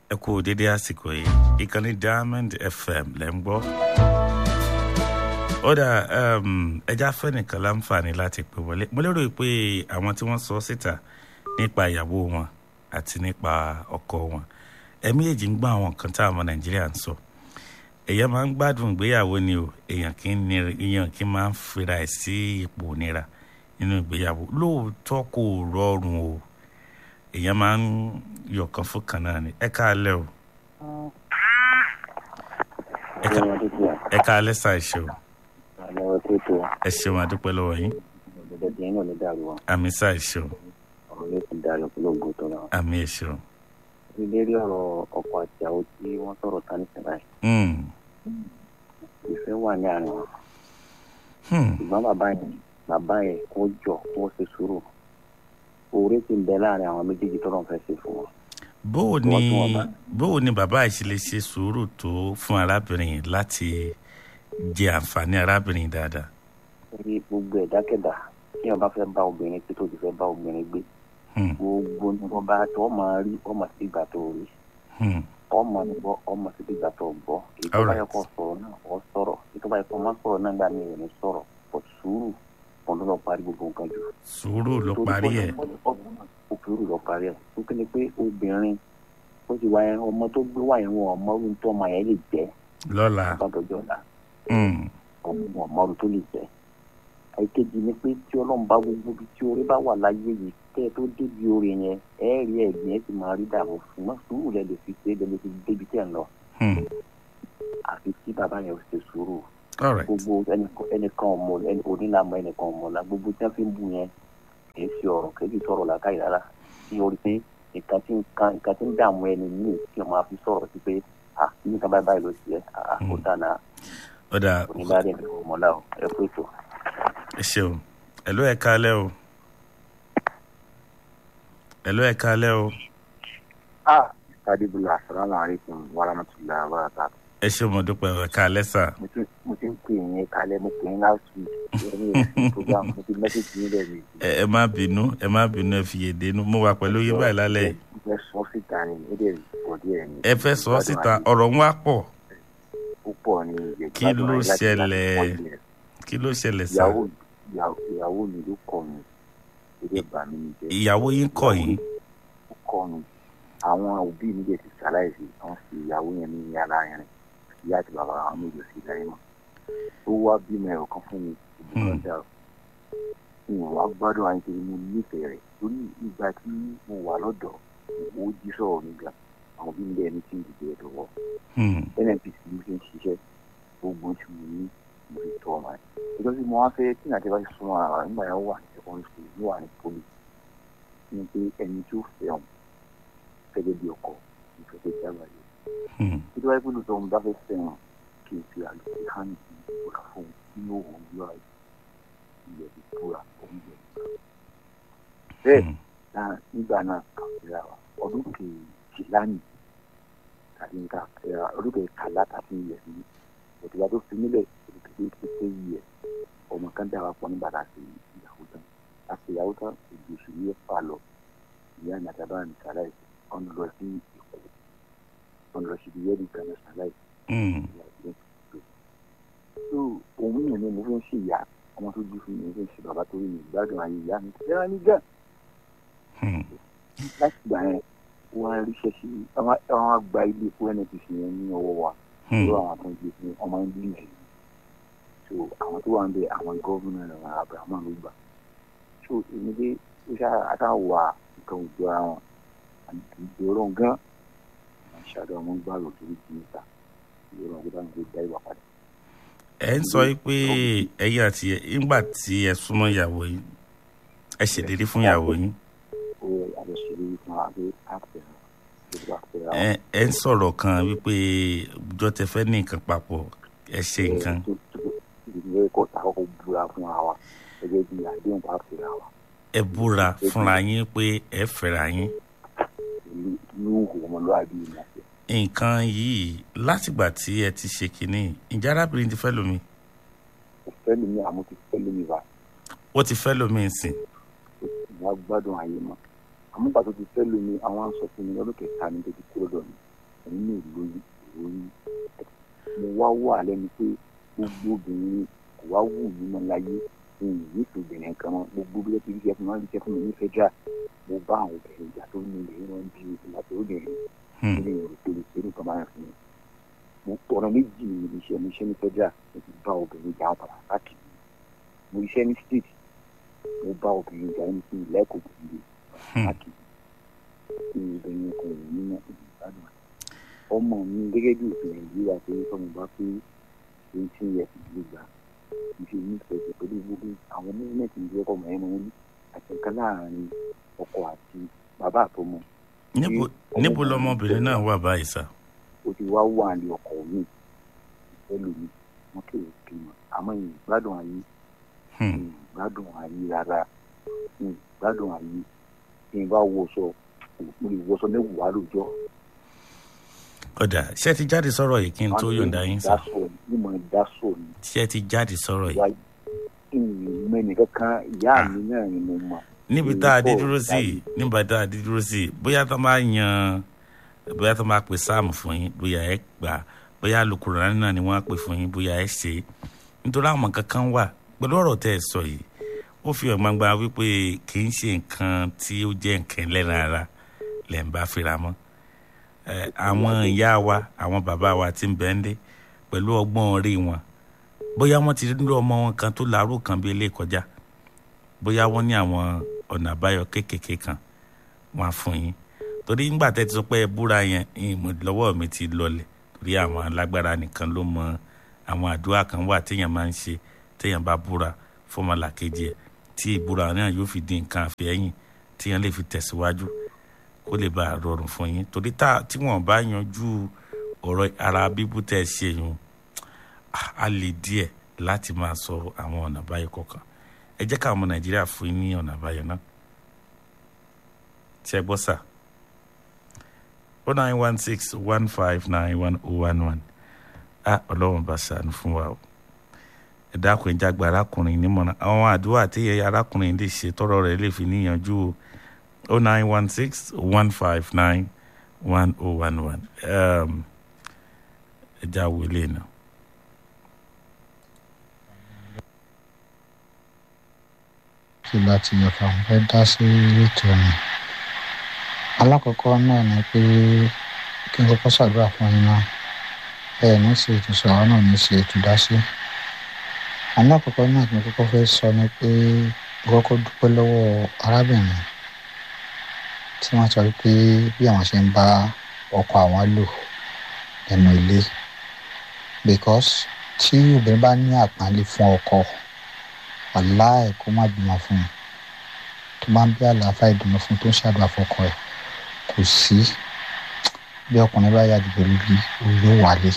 ẹ kú dédé àsìkò yìí ìkànnì diamond fm lẹ́ ń gbọ́. ó dà ẹja fẹ́nìkan láǹfààní láti pè wọlé mo lérò pé àwọn tí wọ́n sọ síta nípa ìyàwó wọn àti nípa ọkọ wọn ẹ̀mí èjì ń gbọ́ àwọn nǹkan tá àwọn nàìjíríà ń sọ èèyàn máa ń gbádùn ìgbéyàwó ni o èèyàn kì í ní èèyàn kì í máa ń fira ẹ̀ sí ipò nira nínú ìgbéyàwó lóòótọ́ kò rọrùn o èèyàn máa ń yọ̀kan fún kan náà ni ẹ káalẹ́ o ẹ ká- ẹ káalẹ́ sá ẹ ṣeun àlọ́ tó tó ẹ ṣeun àdúpẹ́ lọ́wọ́ yín ọ̀dọ̀dọ̀ díẹ̀ náà ló dàrú wọn àmì sá ẹ ṣeun ọ̀rọ̀ yóò ti dàrú polongo tó náà. àmì ẹ ṣeun. lérí ọ̀rọ̀ ọkọ àti àwọn tí wọ́n sọ̀rọ̀ tán nísìnyí báyìí Hmm. ìfẹ́ wà ní àárín wọn Hmm. ṣùgbọ́n bàbá yẹn bàbá yẹn kó jọ kó ṣe sùúrù oore ti ń bẹ láàrin àwọn méjèèjì tó lọ́n fẹ́ ṣe fún wọn. bóò ni Wọ́n tún wọn bá. bóò ni bàbá yìí ṣe lè ṣe sùúrù tó fún arábìnrin yìí láti jẹ àǹfààní arábìnrin yìí dáadáa. torí gbogbo ẹ̀dákẹ́dà tí wọn bá fẹ́ bá obìnrin tí tó ti fẹ́ bá obìnrin gbé Hmm. gbogbo ní wọn bá tó máa rí ọmọ sí ìgbà tó rí Hmm. ọmọ ní gbọ́ ọmọ sí ìgbà tó gbọ́ èyí tó bá yẹ Alright. kó sọ̀rọ̀ náà ọ sọ̀rọ̀ èyí tó bá yẹ kó má sọ̀rọ̀ náà gbà mí ò ní sọ̀rọ̀ pọ̀ sùúrù òun ló lọ parí gbogbo nǹkan jù. sùúrù ló parí ẹ̀. òfurufú lọ parí ẹ̀ ó kí ni pé obìnrin ó ti wáyé ọmọ tó gbé wáyé wọn ọmọ ọdún tó ọmọ yẹn lè jẹ́ lọ́la. bàbájọ́ ọ̀la Hmm. ọmọ ọmọ ọdún tó lè jẹ́ àìkejì ni pé tí ọlọ́run bá gbogbo ibi tí orí bá wà láyé yìí kẹ́ ẹ tó débi orí yẹn ẹ rí ẹ̀gbìn ẹ sì máa rí dààmú ṣùgbọ́n sùúrù lẹ lè fi ṣe é lẹ lè fi débi tẹ̀ ń lọ Hmm. àfi tí bàbá yẹn ò ṣe sùúrù all right. gbogbo ẹnìkan- ẹnìkan ọmọ ẹni onílàmọ ẹnìkan ọmọ la gbogbo tí wọn fi ń bu yẹn kì í ṣe ọ̀rọ̀ kì í sì sọ̀rọ̀ làákàyè rárá tí o rí pé nǹkan tí nǹkan nǹkan tí ń dààmú ẹni yìí kí wọn máa fi sọ̀rọ̀ sí pé à nǹkan báyìí báyìí ló ṣe é à ó dáná ó dà onílàdé ní ọmọlá o ẹ kó ètò. ẹ ṣeun ẹ̀ló ẹ̀ káalẹ́ o. ẹ̀ló ẹ̀ káalẹ́ o. ah sadibula asalaamu alaykum wa rahmatulahi wa barakatu. ẹ ṣeun mo dúpẹ́ ẹ̀ káalẹ́ sà. mo ti ń pè yín kalẹ̀ mo pè yín last week ẹni ìrẹsì program mo ti mẹ́sẹ̀gì yín lẹ́ẹ̀mejì. ẹ ẹ má bínú ẹ má bínú ẹ fi yé dénú mo wà pẹ̀lú yín báyìí lálẹ́ yìí. mo fẹ́ sọ síta ni ó dẹ̀ pọ̀ díẹ̀ ni. ẹ fẹ́ sọ ọ́ síta ọ̀rọ̀ ń wá pọ̀ púpọ̀ ní Kí ló ṣẹlẹ̀? kí ló ṣẹlẹ̀ sà. ìyàwó ìyàwó- ìyàwó mi ló kọ mi eré bà mí jẹ ìyàwó yín kọ̀ yín. ó kọ mi àwọn òbí mi dẹ̀ ti ṣaláìsí wọ́n fi ìyàwó yẹn ní yàrá yẹn ìyá àti bàbá àwọn méjì sí ìdáyé mọ́ ó wá bímọ ẹ̀rọ kan fún mi ìbùkún Hmm. dà ó ìwọ̀n wá gbádùn àyíké mo nífẹ̀ẹ́ rẹ̀ torí ìgbà tí mo wà lọ́dọ̀ ó jí sọ̀rọ̀ mi gan àwọn òbí mi dẹ̀ ní tí ń dìde ẹ̀ lọ́wọ́ Hmm. nnpc ló fi ń ṣiṣẹ́ gbogbo tí mo ní mo fi tọ́ ọmọ ẹ̀. ìjọba tí mo wá fẹ́ tí nàìjíríà bá ti súnmọ́ ara wa nígbà yẹn wà ní secondary school ní wà ní poli ní pé ẹni tó fẹ́ ọ̀hún gẹ́gẹ́ bí ọkọ ìfẹ́ tó jábà yìí. Hmm. tí wọ́n gbọ́dọ̀ tó ń bá fẹ́ fẹ́ràn kí n fi àlùkò hàn ní ìbúra fún un nínú òun yọ àyè ilẹ̀ ìbúra òun yẹ ìbúra. bẹ́ẹ̀ Hmm. náà nígbà náà kàwéra wa ọdún kejìlá ni tàbí nǹkan ẹ̀rọ ọdún kẹkàlá tàbí ilẹ̀ sí òtítà tó fi nílẹ̀ òtítà tó fi yẹ ọmọ kan dára pọ̀ nígbà tá a ṣe ìyàwó tán a ṣe ìyàwó tán èdè oṣù yẹ fà lọ ìyá nàdàbà ní sàlàyé ọ̀n lọ sí ìkó ọ̀n lọ sí ìyẹ́dì kan ní sàlàyé Hmm. tó òun yẹn ni mo fi ń ṣe ìyá ọmọ tó dúró fún mi mo fi ń ṣe bàbá tó rí mi ìgbádùn ayé ìyá mi tẹ́lá ní gàn Hmm. láti gbà yẹn wọ́n á ríṣẹ́ sí àwọn àgbà ilé epo nnpc yẹn ní ọwọ́ wa Hmm. lọ́wọ́ àwọn tó ń gbé fún ọmọ english so àwọn tó wà ń bẹ àwọn gọ́vùnà àwọn abrahamu ló gbà so èmi dé ó ṣá àtàwà nǹkan òjò ara wọn àti ìgboro gan àwọn ṣàdó ọmọ gbà lọ torí ti níta ìgboro ọgbẹ́ bá ń gbé dá ìwà padà. ẹ ń sọ pé ẹ̀yin àti ẹ nígbà tí ẹ súnmọ́ ìyàwó yín ẹ ṣèlérí fún ìyàwó yín ó àjọṣeré fún wa pé àpẹ ìgbà pé ẹ ẹ ń sọ̀rọ̀ kan wípé ọjọ́ tẹ fẹ́ ní nǹkan papọ̀ ẹ ṣe nǹkan ìdílé ẹ̀kọ́ tá a kọ́kọ́ búra fún wa gẹ́gẹ́ bí àdéhùn bá fẹ́ wa ẹ búra fúnra yín pé ẹ fẹ́ra yín ìlú ìhù ọmọlúwàbí ìmọ̀ọ́fẹ́. nǹkan yìí látìgbà tí ẹ ti ṣe kínní ìjà arábìnrin ti fẹ́ lómi kò fẹ́ lómi àmọ́ ti fẹ́ lómi wa ó ti fẹ́ lómi nsìn ìyá gbádùn ayé mọ́ àmúgbà tó ti fẹ́ lómi àwọn aṣọ fún mi lọ́dún kẹta ní tó ti kúrò lọ́nà ẹ̀yin náà lóyún lóyún mo wá wà lẹ́nu pé gbogbo obìnrin kò wá wù mí mọ́ láyé ní ìyíṣẹ́ obìnrin kan mọ́ gbogbo bí wọ́n ti ríṣẹ́ fún wọn ríṣẹ́ fún mi ní federal mo bá àwọn obìnrin ìjà tó ní ilé wọn bí ìlà tó obìnrin ilé ìrò tó lè ṣerú kan máa fún mi mo ọ̀rọ̀ méjì ní ibi iṣẹ́ mi iṣẹ́ ní federal mo ti bá obìnrin ìjà padà káàkiri mo iṣẹ́ ní state mo bá obìnrin ìjà ní sí ìlẹ́kọ̀ọ́ obìnrin káàkiri tí obìnrin kan ò ní mọ́ ìgbàdùn ọmọ mi gẹ́gẹ́ bí òfin nàìjíríà pé sọ́mu bá pé eighteen years ìdílé gbà ìfi nífẹ̀ẹ́ sí pẹ̀lú gbogbo àwọn movement ìdílé ọkọ̀ mọ̀ ẹ́nu wọn àti nǹkan láàrin ọkọ àti bàbá àtọmọ. níbo níbo lọmọbìnrin náà wà báyìí sá. ó ti wá wà ní ọkọ mi ìfẹ́ lómi wọn kì í bímọ àmọ́ ìgbádùn ayé ìgbádùn ayé rárá ìgbádùn ayé tí n bá wọṣọ mo lè wọṣọ mẹ́wàá lóòjọ́ ọ̀dà ṣé ti jáde sọ̀rọ̀ yìí kí n tó yọ̀ǹda yín sá. ṣé ti jáde sọ̀rọ̀ yìí. mẹ́ni kankan ìyá mi náà ni mo mọ̀. níbi tá a dé dúró sí níbi tá a dé dúró sí bóyá tó máa yan bóyá tó máa pè sáàmù fún yín bóyá ẹ gbà bóyá Al-Qur'ani náà ni wọ́n á pè fún yín bóyá ẹ ṣe nítorí àwọn kankan wà pẹ̀lú ọ̀rọ̀ tẹ́ ẹ sọ yìí ó fi hàn gbangba wípé kì í ṣe nǹkan tí ó jẹ́ nǹkan lẹ́nu ara lẹ́ ń bá fira mọ́ àwọn ìyá wa àwọn bàbá wa ti ń bẹ ń dé pẹ̀lú ọgbọ́n orí wọn bóyá wọ́n ti rí ọmọ wọn kan tó láró kan bí ilé kọjá bóyá wọ́n ní àwọn ọ̀nà àbáyọ kéékèèké kan wọ́n á fún yín torí nígbà tẹ́ ti sọ pé ẹ búra yẹn ìmọ̀ lọ́wọ́ mi ti lọlẹ̀ torí àwọn alágbára nìkan ló mọ àwọn àdúrà kan wà téèyàn máa ń ṣe téèyàn bá búra fọmọlàkejì ẹ̀ tí ìbúra náà yóò fi di nǹkan àfẹ́yìn téèyàn lè fi tẹ̀síwájú kó lè bá a rọrùn fún yín torí tá tí wọn bá yanjú ọ̀rọ̀ ara bíbú tẹ́ ẹ ṣe yun á lè díẹ̀ láti máa sọ àwọn ọ̀nà àbáyọ kọ̀ọ̀kan ẹ jẹ́ káwọn ọmọ nàìjíríà fún yín ní ọ̀nà àbáyọ náà tí ẹ gbọ́ sà o nine one six one five nine one oh one one a ọlọ́run bá ṣàánú fún wa o ẹ dákun ẹ jágbe arákùnrin nímọ̀ràn àwọn àdúrà tí arákùnrin lè ṣe tọrọ rẹ̀ lè fi níyànjú o. 0916 159 1011. Um, ẹja wo ilé náà. kí láti yọ̀fà ń fẹ́ dá sí ètò ọ̀nà. alákọ̀ọ́kọ́ náà ni pé kí n kọ́kọ́ ṣàdúrà fún yín náà ẹ ní ṣe ètò sọ̀rọ̀ náà ní ṣe ètò dá sí. alákọ̀ọ́kọ́ náà tí mo kọ́kọ́ fẹ́ sọ ni pé mo kọ́kọ́ dúpẹ́ lọ́wọ́ arábìnrin tí wọ́n sọ pé bí àwọn ṣe ń bá ọkọ àwọn lò nínú ilé because tí obìnrin bá ní àpọ́nlé fún ọkọ aláì kó má bímọ fún un tó bá ń bí àlàáfíà ìdùnnú fún tó ń ṣàdúrà fọkọ ẹ̀ kò sí bí ọkùnrin bá yàgò lórí orí wálé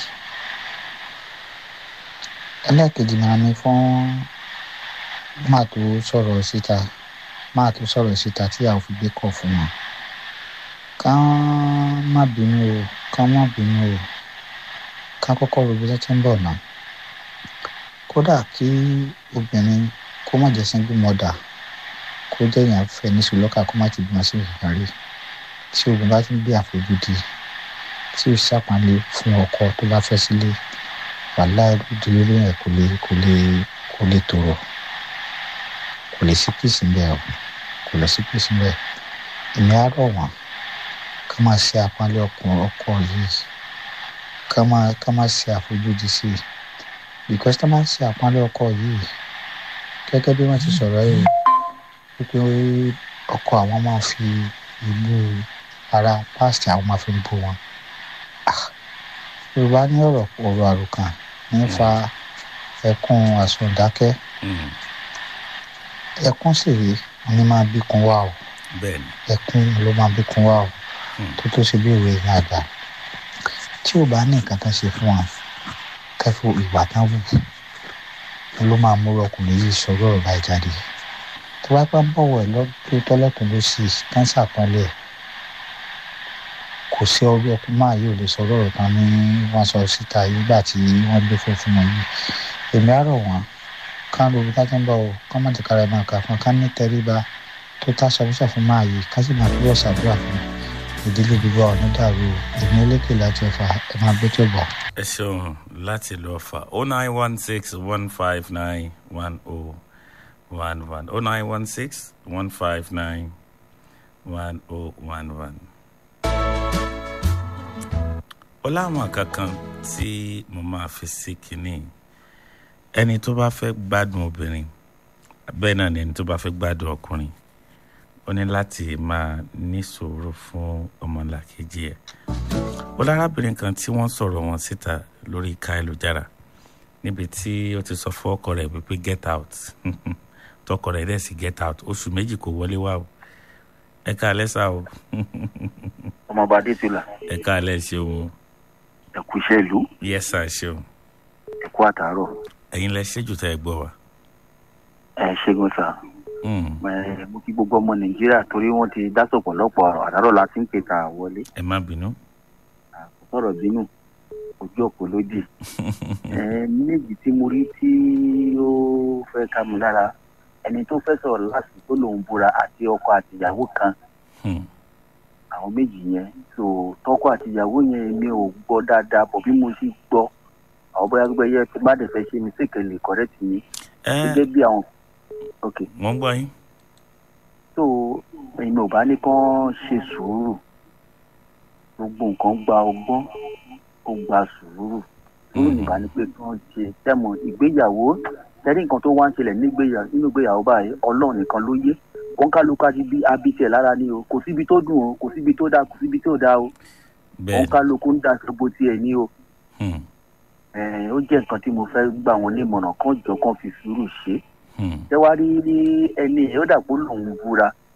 ẹlẹ́ẹ̀kejì náà ni fún máa tó sọ̀rọ̀ síta máa tó sọ̀rọ̀ síta tí a ò fi gbé kọ̀ fún wọn ká má bínú o ká má bínú o ká kọ́kọ́ ro bí tẹ́tí ń bọ̀ náà kódà kí obìnrin kó má jẹ́ single mother kó jẹ́ èèyàn fẹ́ ní sùlọ́kà kó má ti bímọ sí ìkàrí tí obìnrin bá ti ń gbé àfojúdi tí ó ṣàpọ́nlé fún ọkọ tó bá fẹ́ sílé wàhálà ìdílé yẹn kò lè kò lè kò lè tòrò kò lè sí pèsè ńbẹ o kò lè sí pèsè ńbẹ èmi á rọ̀ wọ́n ká máa ṣe àpọ́nlé ọkùnrin ọkọ yìí ká máa ká máa ṣe àfojúdi sí i because tá máa ń ṣe àpọ́nlé ọkọ yìí gẹ́gẹ́ bí wọ́n ti sọ̀rọ̀ yìí wípé ọkọ àwọn máa fi ìlú ara pásítì àwọn máa fi ń bó wọn yorùbá ní ọ̀rọ̀ ọ̀rọ̀ àròkàn nífa ẹkún àsọdákẹ́ ẹkún sì rí ní máa bí kun wá o ẹkún ló máa bí kun wá o tó tó ṣe bí ìwé ìyá àgbà tí ò bá ní nǹkan tán ṣe fún wa kẹfù ìwà tán wù ló máa múrò ọkùnrin yìí sọ̀rọ̀ ọ̀rọ̀ báyìí jáde tó bá pẹ́ ń bọ̀wọ̀ ẹ̀ lọ́dún tọ́lọ́tún ló sì kánsà pọ́nlẹ̀ kò sí ọdún ọkùnrin máa yóò lè sọ̀rọ̀ ọ̀rọ̀ kan ní wọ́n sọ síta nígbà tí wọ́n gbé fún fún wọn yìí èmi á rọ̀ wọ́n ká lóbi tá tó ń bọ̀ ọ́ ká má ti kára ẹ̀ máa kà fún ká ní tẹríba tó tá sọfúnṣọ fún máa yìí ká sì máa fi wọ́n ṣàdúrà fún ìdílé gbogbo àwọn onídàárú èmi lékè láti ọ̀fà ẹ máa gbé tó bọ̀. ẹ ṣeun láti lọ fà oh nine one six one five nine one oh one one oh nine one six one five nine one oh one one. ó láwọn kankan tí mo máa fi sí kínní ẹni tó bá fẹ́ gbádùn obìnrin bẹ́ẹ̀ náà ni ẹni tó bá fẹ́ gbádùn ọkùnrin ó ní láti máa ní sùúrù fún ọmọlàkejì ẹ̀ ó lárábìnrin kan tí wọ́n sọ̀rọ̀ wọn síta lórí ìka ẹlòjára níbi tí ó ti sọ fún ọkọ rẹ̀ wípé get out tọkọ rẹ̀ dẹ̀ sì get out oṣù méjì kò wọlé wá o ẹ káalẹ́ sá o ọmọọba adétúlà ẹ káalẹ́ ṣeun ẹkú iṣẹ́ ìlú yes sir ṣeun ẹkú àtàárọ̀ ẹ̀yin lẹ ṣéjù tẹ́ ẹ gbọ́ wa. ẹ ṣẹ́gun sá Mm, ẹ mo kí gbogbo ọmọ nàìjíríà torí wọ́n ti dá sọ̀pọ̀lọpọ̀ ọ̀rọ̀ àdárọ̀ la ti ń pè ká wọlé ẹ má bínú. kò sọ̀rọ̀ bínú ojú ọ̀pọ̀ lódì ẹ méjì tí mo rí tí ó fẹ́ ká mi lára ẹni tó fẹ́ sọ̀rọ̀ láti tó lòun búra àti ọkọ àti ìyàwó kan Hmm, àwọn méjì yẹn so tọkọ àti ìyàwó yẹn mi ò gbọ́ dáadáa bọ̀ bí mo sì gbọ́ àwọn bóyá gbogbo ẹyẹ tí bá dẹ̀ fẹ́ ṣe mistake lè correct mi ẹ gẹ́gẹ́ bí àwọn ok wọ́n gbọ́ yín. so èmi ò bá ní kán ṣe sùúrù gbogbo nǹkan gba ọgbọ́n ó gba sùúrù sùúrù Mhm. nìkan ni pé kán ṣe tẹ́mọ̀ ìgbéyàwó tẹ́rí nǹkan tó wá ń ṣẹlẹ̀ nígbéyà- nínú ìgbéyàwó báyìí ọlọ́run nìkan ló yé òǹkálukú àti bí abitẹ̀ lára ni o kò síbi tó dùn o kò síbi tó dáa kò síbi tó dáa o bẹ́ẹ̀ òǹkálukú ń da sọ́bù tiẹ̀ ní o Hmm, Eh, ó jẹ́ nǹkan tí mo fẹ́ gbà wọ́n nímọ̀ràn kan jọ kan fi sùúrù ṣe hmm, ṣé wàá rí ní ẹni ó dàpọ̀ lòun búra